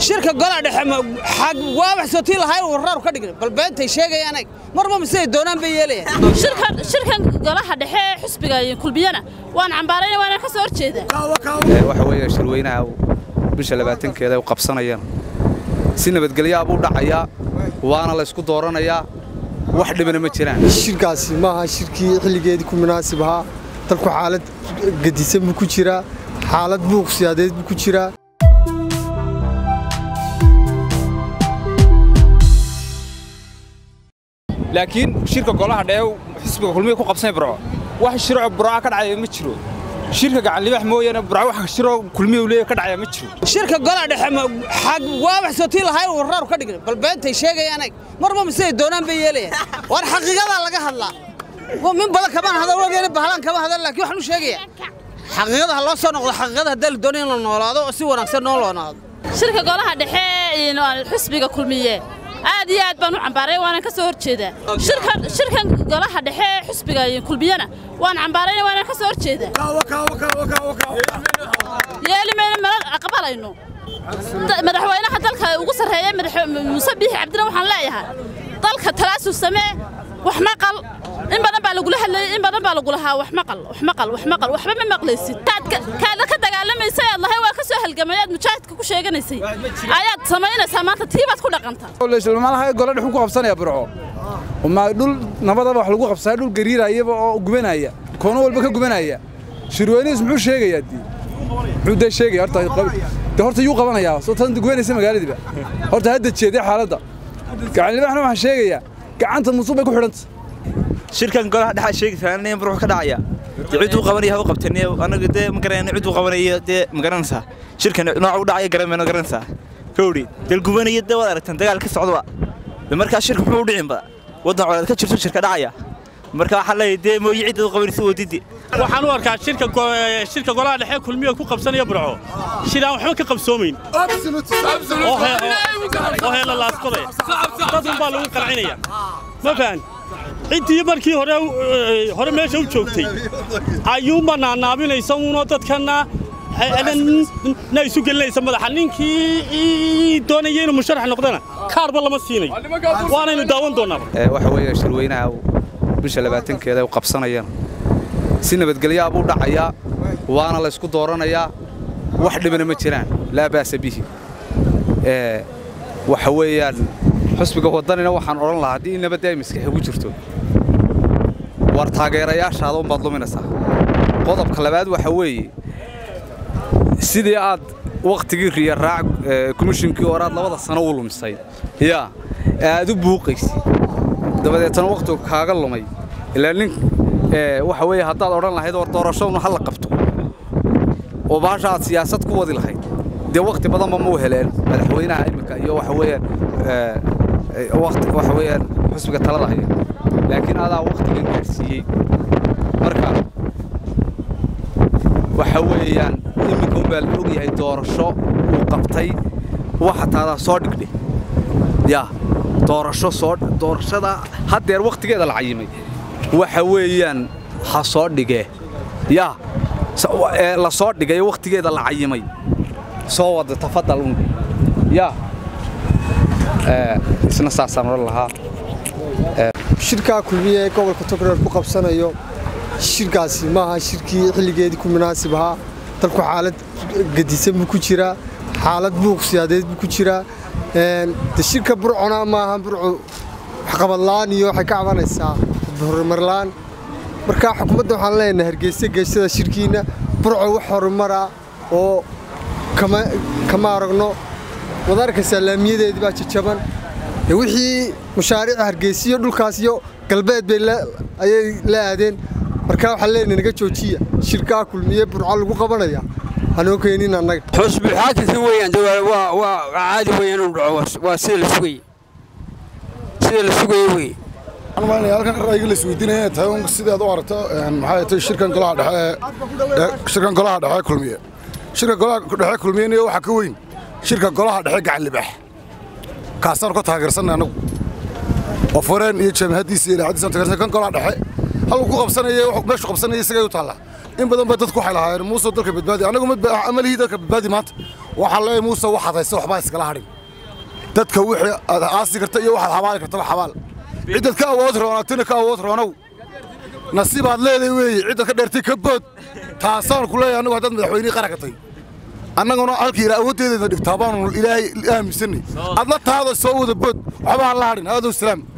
shirka golaha dhexe waa wax soo tii lahayn warraar ka dhigna bal beentay sheegayaan ag marba siday doonaan bay yeelayaan shirkan golaha dhexe ee xusbiga iyo kulmiyana waan cambaarayna waana ka soo horjeedaa waxa weeye shirweynaha bisha labaatankeeda ay qabsanayaan si nabadgelyaa buu dhacayaa waana la ysku dooranayaa wax dhibana ma jiraan shirkaasi maaha shirkii xilligeedii ku munaasib ahaa dalku xaalad gedisan buu ku jiraa xaalad buuq siyaadeed buu ku jiraa laakiin shirka golaha dhexe xisbiga kulmiya ku qabsanay burco wax shiroo burca ka dhacaya ma jiro shirka gacanlibax mooyaane burco wax shiroo kulmiya leeyahay ka dhacaya ma jiro shirka golaha dhexe waa wax soo tii lahayn warraar ka dhigna bal beentay sheegayaan ag marba siday doonaan bay yeelayaan war xaqiiqadaa laga hadlaa min badan kamaan hadal wageena bahlaan kama hadal laakiin waxaan u sheegayaa xaqiiqada ha loo soo noqdo xaqiiqada haddii la doonayo in la noolaado oo si wanaagsan noo loonaado shirka golaha dhexe xusbiga kulmiye aad iyo aad baan u cambaaray waana ka soo horjeedaa shirkan golaha dhexe ee xusbiga iyo kulmiyana waan cambaarayna waana ka soo horjeedaa yeeli mayna mana aqbalayno madaxweynaha dalka ugu sarreeya muuse biixi cabdina waxaan leeyahay dalka talaasul samee wax maqal in badan baa lagula hadlayay in badan baa lagu lahaa wax maqal wax maqal wax maqal waxba ma maqlaysid kaada ka dagaalamaysay aad lahay waa ka soo halgamay aad mujaahidka ku sheeganaysay ayaad samaynaysaa maanta tiibaad ku dhaqantaa malaha golo dhex ku qabsanaya burco ma dhul nabadaba wax lagu qabsanaya dhul gariirayaba oo gubanaya koono walba ka gubanaya shirweynihiis muxuu sheegayaa dii muxuu dee sheegaya horta de horta yuu qabanayaa soo tan gubanaysa magaaladiiba horta hadda jeedee xaaladda gacanlibaxna waxaan sheegayaa gacanta musuq bay ku xidhanta shirkan golaha dhexa sheegaysaa in burux ka dhacaya cid uu qabanaya ha u qabteen anaga dee ma garanayna cid uu qabanaya dee ma garanaysaa shirkan nooca u dhacaya garanmayno garanaysaa kowdhi dal gubanaya dee waad aragtaan dagaal ka socdaba de markaa shirka muxuu u dhicin ba waddan colaad ka jirto shirka dhacaya marka waxaa leeyahay dee mooye cidda u qabanaysa wadidi waxaan u arkaa shirka shirka golaha dhexe kulmiya ku qabsanaya burco shiraan waxba ka qabsoomayn oo heela laaskoday dadun baa lagu qalcinaya ma fahan ciddii markii hore hore meesha u joogtay ayuunba naanaabinaysa uunoo dadkana na isu gelinaysa madaxa ninkii doonaya inuu musharax noqdana kaarba lama siinayo waanaynu daawan doonaaba waxa weeye shirweynaha bisha labaatankeeda ay qabsanayaan si nabadgelyaa buu dhacayaa waana la ysku dooranayaa wax dhibana ma jiraan laa baasa bihi waxa weeyaan xusbiga waddanina waxaan odhan lahaa haddii nabadda ay maskaxi ku jirto war taageerayaashaada unbaad luminaysaa qodobka labaad waxa weeye sidii aad wakhtigii riyaraac komishinkii hore aad labada sano u lumisay yaa aad u buuqaysid dabadeetana wakhtigu kaaga lumay ilaa nin waxa weeye haddaad odhan lahayd war doorashaduna ha la qabto oo baasha aad siyaasad ku wadi lahayd dee wakhti badanba mau heleen madaxweynaha imminka iyo waxa weeyaan waxa weeyaan xusbiga talada haya laakiin adaa wakhtigan gaadhsiiyey marka waxa weeyaan imminka unbaa la og yahay doorasho uu qabtay waxa taadaa soo dhigdhe yaa doorasho soo doorashada haddeer wakhtigeeda la cayimay waxa weeyaan ha soo dhigee yaa la soo dhigay wakhtigeeda la cayimay soo wada tafadal un yaa isna saasaan odhan lahaa shirkaa kulmiya ee gobolka togreer ku qabsanayo shirkaasi maaha shirkii xilligeedii ku munaasib ahaa dalku xaalad gedisan buu ku jiraa xaalad buuq siyaadeed buu ku jiraa de shirka burcona maaha burcu waxqabadla'aan iyo waxay ka cabanaysaa horumarla'aan markaa xukuumadda waxaan leenahay hargeysa geeshada shirkiinna burco wax horumara oo kama aragno wada arkaysaa laamiyadeedii baa jajaban wixii mushaariica hargeysiyo dhulkaas iyo galbeed bay ayay la aadeen markaa waxaan leenahay naga joojiya shirkaa kulmiye burco lagu qabanaya hanoo keenin annaga xusbi xaakimka weeyaan waa caadi weeyaan inuu dhaco waa sida la sugayey sida la sugayey weeye halkan ra'yiga la isweydiinaya tahay sidaad u aragto maxay tahay shirkan golaha dhexe shirkan golaha dhexe kulmiye shirka golaha dhexe kulmiyena waxaa ka weyn shirka golaha dhexe gacan libax kaasaan ka taageersanay anagu oo foreen iyo jaamahadiisa iyo idaacadiisa taageersan kan golaha dhexe halku ku qabsanaya meeshu qabsanaya isagay u taallaa in badan ba dadku waxay lahaayeen muuse dalka badbaadi anagu amalihii dalka badbaadi maanta waxaan leeyahay muuse waxaad haysa waxbaa iskala hadhin dadka wixii aad aasi karta iyo waxaad xabaali kartaba xabaal ciddad ka awood roonatina ka awood roonow nasiibaad leedahay weeye ciddad ka dheertay ka bood taasaan ku leeyahay annagu haddaad madaxweynihii qaranka tahay annaguna halkii ilaa awooddeedayna dhigtaa baanu ilaahay aaminsanay adla taada soo wada bood waxba ha la hadhin aadow salaam